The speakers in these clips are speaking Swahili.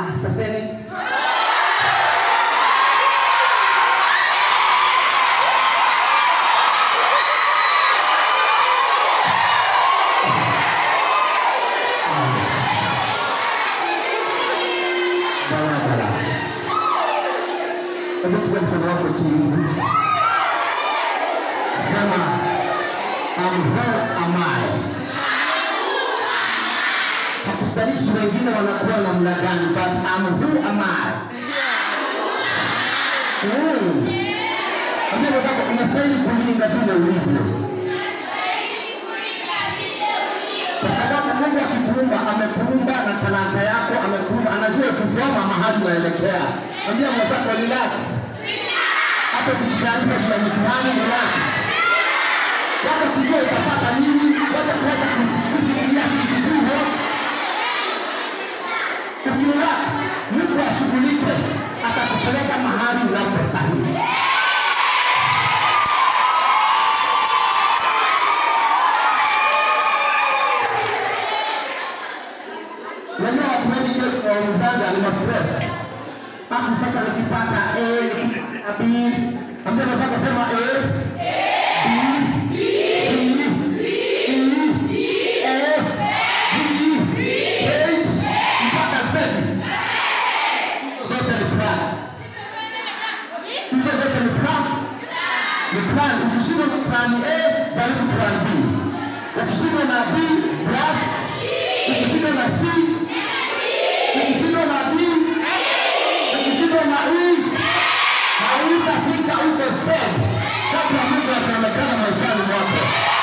saseni barabara. Hebu chukua mkono wako chini, sema am who am I? Hakutalishi wengine wanakuwa namna gani, but am who am I? Mm. Ambia mwenzako unastahili kulinda vile ulivyo, kwa sababu Mungu akikuumba amekuumba na talanta yako, amekuumba, anajua ukisoma mahali unaelekea. Ambia mwenzako relax, hata ukijitayarisha kuna mtihani, relax. Wacha kujua utapata nini, wacha kuacha kufikiria kitu hivyo. Ukirelax, Mungu ashughulike, atakupeleka mahali unapostahili. Unajua watu wengi kile kuwaulizaga ni ma-stress. Hapo sasa nikipata A, nikipata B, ambia nataka sema A, B, C, E, F, G, H, mpaka Z. Hizo zote ni plan. Hizo zote ni plan. Ni plan. Ukishindwa na plan A, jaribu plan B. Ukishindwa na B, plus. Ukishindwa na C, ukishindwa na B, ukishindwa na E, hautafika huko sehemu kabla Mungu ataonekana maishani mwako.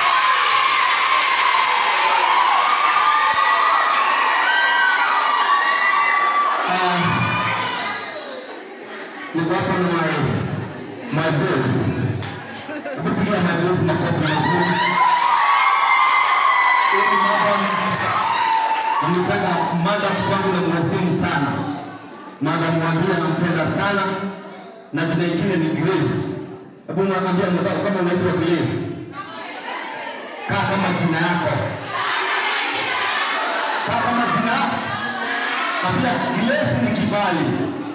Ah, Niko hapa na my my boss. Hebu pigia my boss makofi mazuri. Huyu madam nampenda madam kwangu na mheshimu sana. Madam Mwangia nampenda sana na jina ingine ni Grace. Hebu mwambie mwenzako kama unaitwa Grace. Kaa kama jina yako. Kaa kama jina yako. Ambia Grace ni kibali.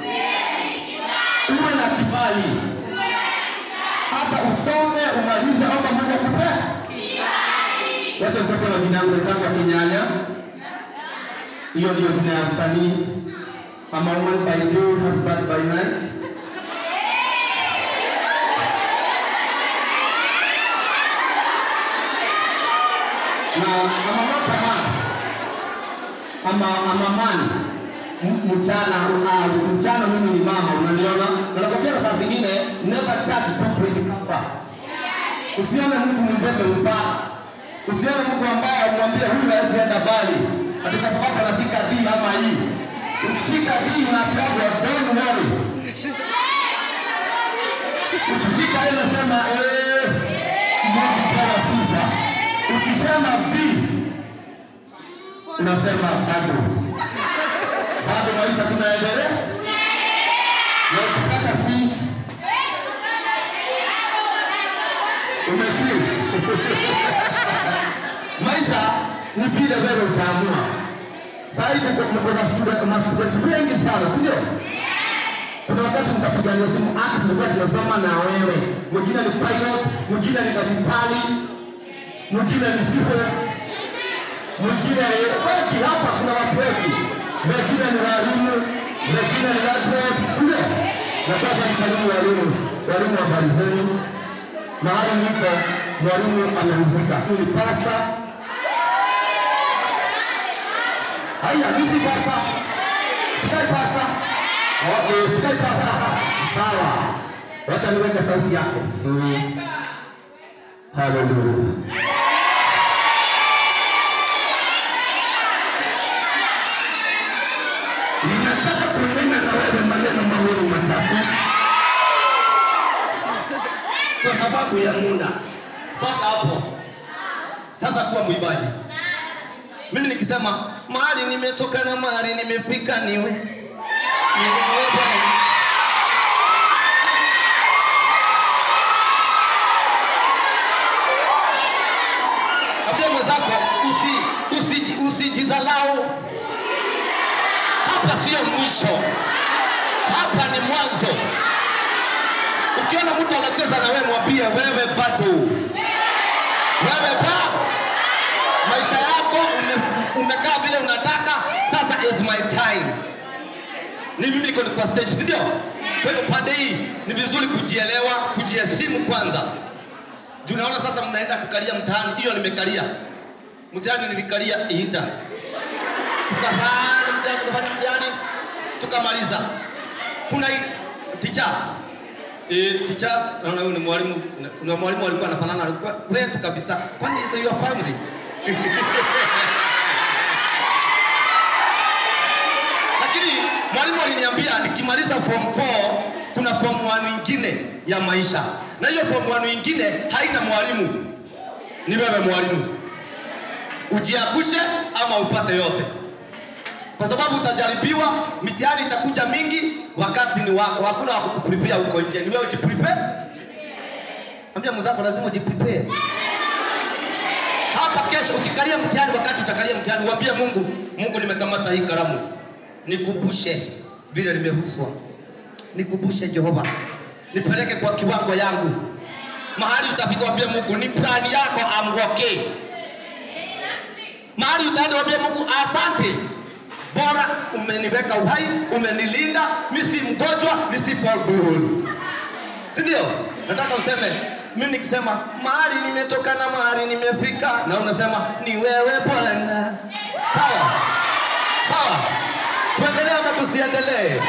Uwe na kibali. Hata usome umalize au Mungu akupe. Wacha nitoke na jina langu naitwa Kinyanya. Hiyo ndio jina ya msanii. I'm a woman by day, husband by night. Na I'm a not a man. I'm a, I'm a man. M- Mchana, uh, mchana mimi ni mama, unaniona? Na nakwambia saa zingine never judge book by the cover. Usione mtu mbebe mpaa. Usione mtu ambaye umwambie huyu hawezi enda mbali. Ati kwa sababu anashika D ama E. Ukishika D unaambiwa don't worry. Ukishika ile unasema eh, Mungu pewa sifa. Ukisema B unasema bado. Bado maisha tunaendelea. Na ukipata C umetii. Maisha ni vile wewe utaamua. Sasa hivi tuko tuko na student na student wengi sana, si ndio? Kuna wakati mtapigania simu ati tulikuwa tunasoma na wewe. Mwingine ni pilot, mwingine ni daktari, mwingine ni civil, mwingine ni wengi hapa kuna watu wengi. Wengine ni walimu, wengine ni graduate, si ndio? Na sasa msalimu walimu, walimu habari zenu. Mahali niko mwalimu amehusika. Ni pasta Haya, mimi si pasta. Sikai pasta. Okay, sikai pasta. Sawa. Wacha niweke sauti yako. Mm. Hallelujah. Ninataka kunena na wewe maneno mawili matatu kwa sababu ya muda. Toka hapo sasa, kuwa mwimbaji. Mimi nikisema mahali nimetoka na mahali nimefika niwe niwe Bwana. Ambia mwenzako usi usiji- usijidhalau. Hapo hapa sio mwisho, hapa ni mwanzo. Ukiona mtu anacheza na wewe, mwambie wewe bado, wewe bado maisha yako ume- umekaa vile unataka. Sasa is my time, ni mimi niko kwa stage, si ndio? Kwa hivyo pande hii ni vizuri kujielewa, kujiheshimu kwanza. Juu naona sasa mnaenda kukalia mtaani, hiyo nimekalia mtihani, nilikalia Ihinda tukafanya mtihani, tukafanya mtihani tukamaliza. Kuna hii- ticha Eh, teachers naona huyu ni mwalimu kuna mwalimu alikuwa anafanana alikuwa wetu kabisa kwani is your family lakini mwalimu aliniambia nikimaliza form 4 kuna form 1 nyingine ya maisha na hiyo form 1 nyingine haina mwalimu ni wewe mwalimu ujiagushe ama upate yote kwa sababu utajaribiwa, mitihani itakuja mingi, wakati ni wako, hakuna wa kukuprepare huko nje, ni wewe ujiprepare. Ambia mwenzako lazima ujiprepare. Hapa kesho ukikalia mtihani, wakati utakalia mtihani, uambie Mungu, Mungu, nimekamata hii kalamu, nikubushe vile nimeguswa, nikubushe Jehova, nipeleke kwa kiwango yangu. Mahali utafika, waambie Mungu, ni plani yako, I'm okay. Mahali utaenda, waambie Mungu, asante bora umeniweka uhai, umenilinda, mi si mgonjwa, nisipodhuru, si ndio? Nataka useme mimi nikisema mahali nimetoka na mahali nimefika, na unasema ni wewe Bwana. Sawa sawa, tuendelee ama tusiendelee?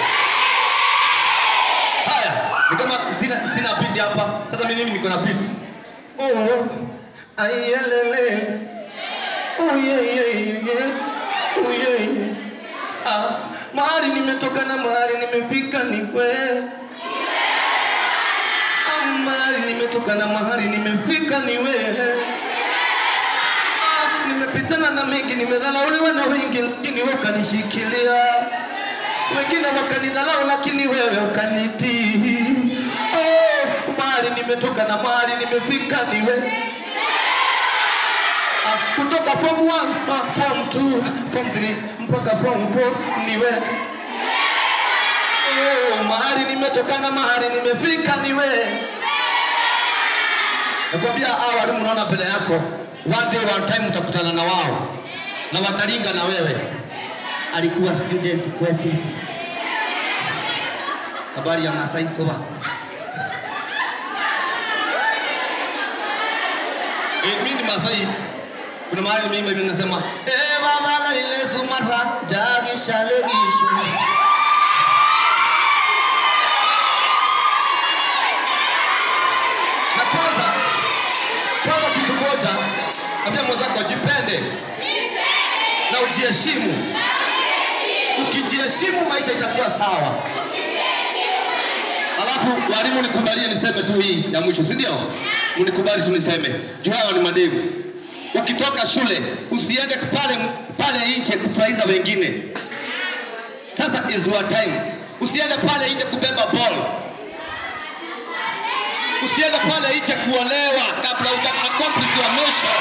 Haya, ni kama sina, sina beat hapa. Sasa mimi mimi niko na beat. Oh, ayelele. Oh, yeah, yeah, yeah, yeah. Oh, yeah, yeah. Ah, mahali nimetoka na mahali nimefika ni wewe. Ah, mahali nimetoka na mahali nimefika ni wewe. Ah, nimepitana na mengi, nimedharauliwa na wengi, lakini wewe ukanishikilia. Wengine wakanidharau, lakini wewe ukanitii. Oh, mahali nimetoka na mahali nimefika ni wewe. Ah, kutoka form 1 ah, form 2 form 3 mpaka form 4 ni wewe. Oh, mahali nimetoka na mahali nimefika ni wewe. Nakwambia hao walimu unaona mbele yako, one day one time utakutana na wao na watalinga na wewe. Alikuwa student kwetu. Habari ya Masai Soba. Eh, mimi ni Masai. Kuna mahali mimi mimi nasema eh baba la ile sumara jagi shalegishu. Na kwanza kwanza kitu moja, ambia mwenzako jipende na ujiheshimu. Ukijiheshimu maisha itakuwa sawa. Alafu walimu, nikubalie niseme tu hii ya mwisho, si ndio? Mnikubali tu niseme juu hawa ni mademu. Ukitoka shule usiende pale pale nje kufurahiza wengine. Sasa is your time. Usiende pale nje kubeba ball. Usiende pale nje kuolewa kabla uka accomplish your mission.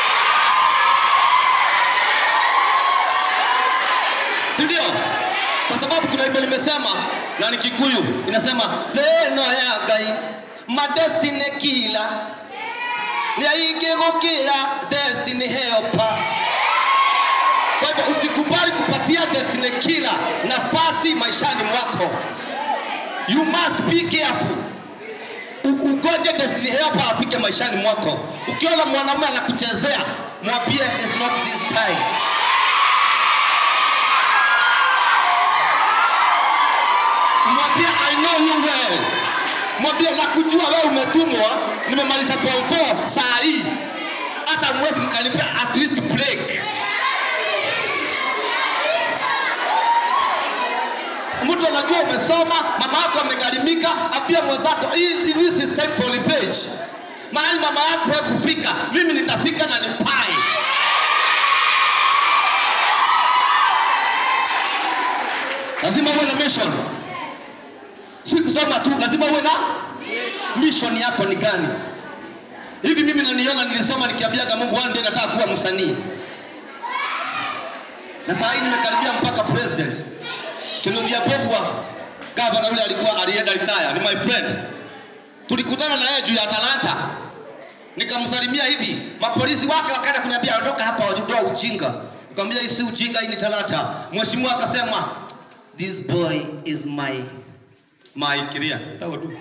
Si ndio? Kwa sababu kuna Biblia imesema na ni Kikuyu inasema leno ya Ngai ma destiny kila ni aingi gukira destiny helper. Kwa hivyo usikubali kupatia destiny killer nafasi maishani mwako. You must be careful. U- Ugoje destiny helper afike maishani mwako. Ukiona mwanamume anakuchezea, mwambie it's not this time. Mwambie I know you well. Mwambie nakujua wewe umetumwa, nimemaliza form 4 saa hii. Hata mwezi mkanipea at least break. Mtu anajua umesoma, mama yako amegharimika, apia mwenzako, hii this is time for revenge. Mahali mama yako wewe kufika, mimi nitafika na nipai. Lazima uwe na mission. Si kusoma tu, lazima uwe na mission yako ni gani? Hivi mimi naniona nilisoma nikiambiaga Mungu one day nataka kuwa msanii. Na saa hii nimekaribia mpaka president. Kinungia Pogwa, gavana yule alikuwa alienda retire, ni my friend. Tulikutana na yeye juu ya talanta. Nikamsalimia hivi, mapolisi wake wakaenda kuniambia ondoka hapa, wajitoa ujinga. Nikamwambia hii si ujinga, hii ni talanta. Mheshimiwa akasema this boy is my my career. Itawa tu.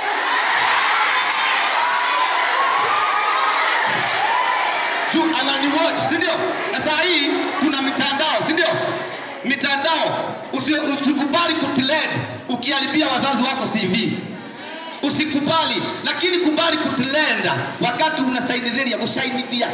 juu anani watch si ndio? Na saa hii kuna mitandao si ndio? Mitandao usi, usikubali kutrend ukiharibia wazazi wako CV. Usikubali, lakini kubali kutrend wakati unasaidia kusaidia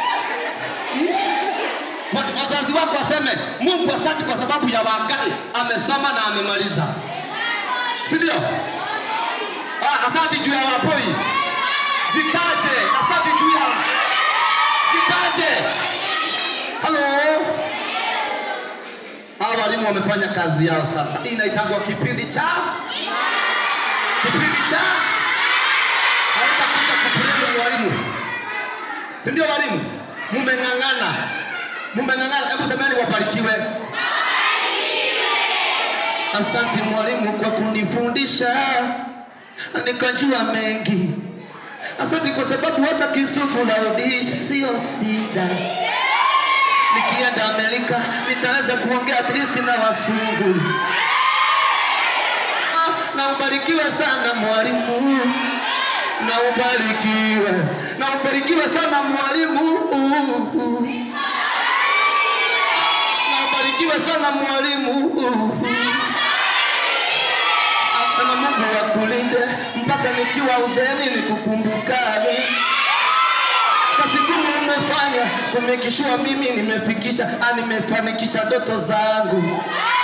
Wa- wazazi wako waseme Mungu asante kwa sababu ya Wangai amesoma na amemaliza, si ndio? Ah, asante juu ya Wapoi, jitaje. Asante juu ya jitaje. Halo, hawa walimu wamefanya kazi yao sasa. Hii inaitangwa kipindi cha kipindi cha haitakuja kupuremu walimu, si ndio? Walimu mumeng'ang'ana, mumeng'ang'ana. Hebu semeni wabarikiwe. Asante mwalimu kwa kunifundisha nikajua mengi. Asante kwa sababu hata Kisumu na udishi sio shida. Nikienda Amerika nitaweza kuongea at least na wasungu. Ah, na ubarikiwe sana mwalimu, na ubarikiwe, na ubarikiwe sana mwalimu. Na ubarikiwe sana mwalimu. na Mungu akulinde mpaka nikiwa uzeeni nikukumbukage. Kazi ngumu umefanya kumekishua mimi nimefikisha, ah, nimefanikisha ndoto zangu.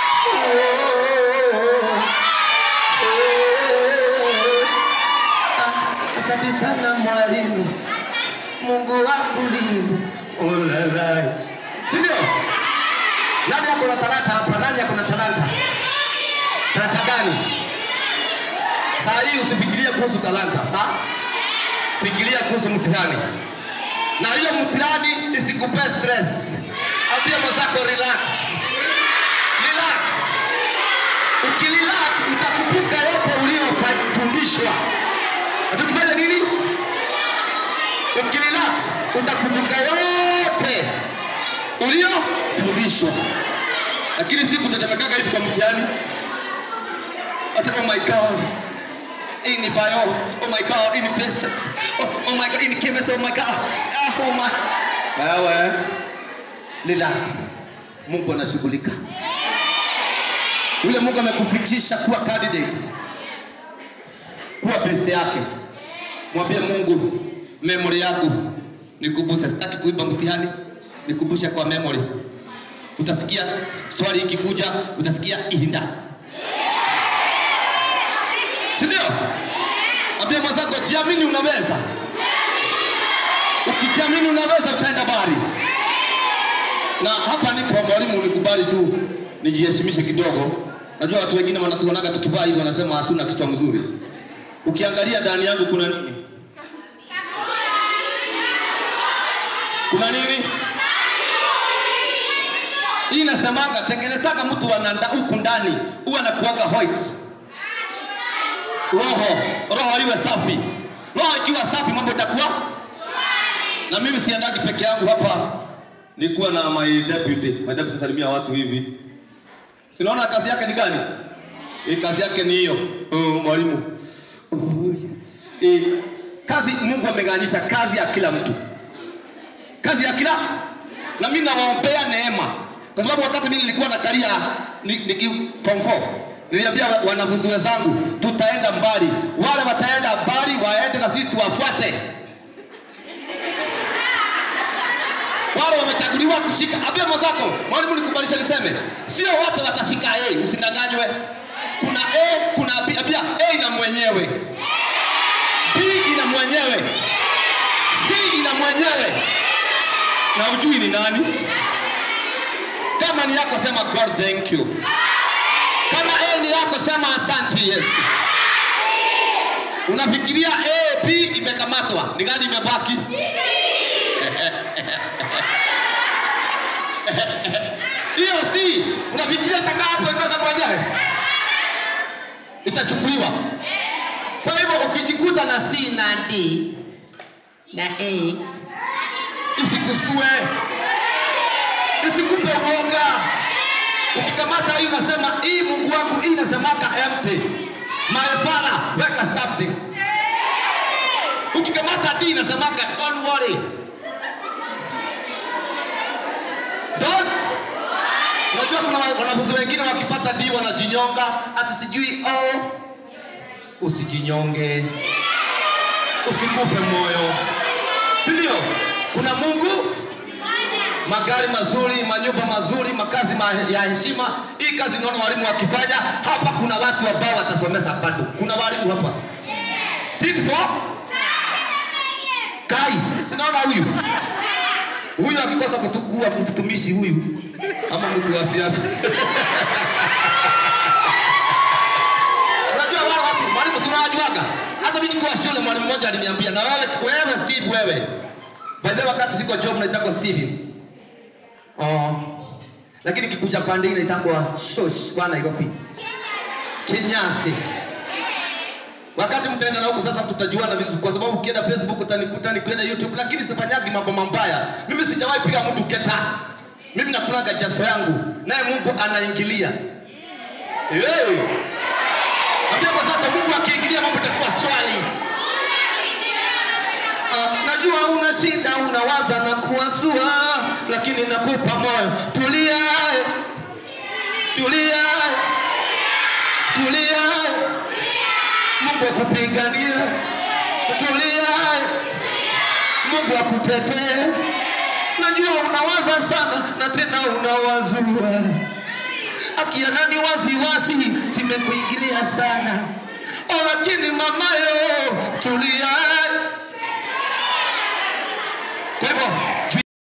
Ah, Asante sana mwalimu, Mungu akulinde. Olalai, si ndio? Nani ako na talanta hapa? Nani ako na talanta? Talanta gani? Saa hii usifikirie kuhusu talanta, sawa? Fikiria kuhusu mtihani, na hiyo mtihani isikupe stress. Ambia mwenzako relax, relax. Ukirelax utakumbuka yote uliyofundishwa. Atukifanya nini? Ukirelax utakumbuka yote uliyofundishwa, lakini si kutetemekaga hivi kwa mtihani. Ata oh my god hii ni bio oh my god hii ni physics oh, oh my god hii ni chemistry oh my god ah, oh my wewe relax Mungu anashughulika yule Mungu amekufikisha kuwa candidate kuwa best yake mwambie Mungu memory yangu nikumbushe sitaki kuiba mtihani nikumbushe kwa memory utasikia swali ikikuja utasikia ihinda si ndio? Ambia mwenzako jiamini, unaweza. Ukijiamini unaweza, utaenda bari. Na hapa nipo mwalimu, nikubali tu nijiheshimishe kidogo. Najua watu wengine wanatuonaga tukivaa hivi wanasema hatuna kichwa mzuri. Ukiangalia ndani yangu kuna nini? Kuna nini? Hii nasemaga tengenezaga mtu ananda huku ndani huwa anakuaga white roho roho iwe safi roho ikiwa safi mambo itakuwa na mimi siendagi peke yangu hapa nikuwa na my deputy my deputy salimia watu hivi sinaona kazi yake ni gani hii kazi yake ni hiyo oh, mwalimu oh, eh, kazi mungu amegawanyisha kazi ya kila mtu kazi ya kila na mimi nawaombea neema kwa sababu wakati mimi nilikuwa na karia niki form 4 niliambia wa- wanafunzi wenzangu tutaenda mbali wale wataenda mbali waende na sisi tuwafuate wale wamechaguliwa kushika ambia mwenzako mwalimu nikubalisha niseme sio wote watashika A usidanganywe kuna A kuna B ambia A ina mwenyewe B ina mwenyewe C ina mwenyewe na ujui ni nani kama ni yako sema God thank you kama A ni yako sema asante Yesu unafikiria A B imekamatwa ni gani imebaki hiyo si unafikiria itakaa hapo ikaza baadaye itachukuliwa kwa hivyo ukijikuta na c na d na a isikustue isikupe uoga ukikamata hii unasema hii mungu wangu hii inasemaka empty my father weka something ukikamata d inasemaka don't worry don't unajua kuna wa- wanafunzi wengine wakipata d wanajinyonga ati sijui oh usijinyonge usikufe moyo si ndio kuna mungu magari mazuri manyumba mazuri makazi ma ya heshima hii kazi naona walimu wakifanya hapa kuna watu ambao watasomesa bado kuna walimu hapa Tit for kai sinaona huyu huyu akikosa kutukua mtumishi huyu ama mtu wa siasa unajua wale watu mwalimu sinawajuaga hata mimi nikuwa shule mwalimu mmoja aliniambia na wewe wewe steve wewe by the way, wakati siko job naitako steven Oh. Lakini kikuja pande ile itakuwa shosh kwa Nairobi. Kinyasti. Wakati mtaenda na huko sasa tutajuana vizuri kwa sababu ukienda Facebook utanikuta nikienda YouTube lakini sifanyagi mambo mabaya. Mimi sijawahi piga mtu keta. Mimi nakulaga jaso yangu naye Mungu anaingilia. Hey. Ambia kwa sasa Mungu akiingilia mambo itakuwa swali. Ah, najua una shida unawaza na kuwazua lakini nakupa moyo tulia tulia tulia mungu akupigania tulia mungu akutetee najua unawaza sana na tena unawazua akianani waziwazi zimekuingilia sana Oh, lakini mamayo tulia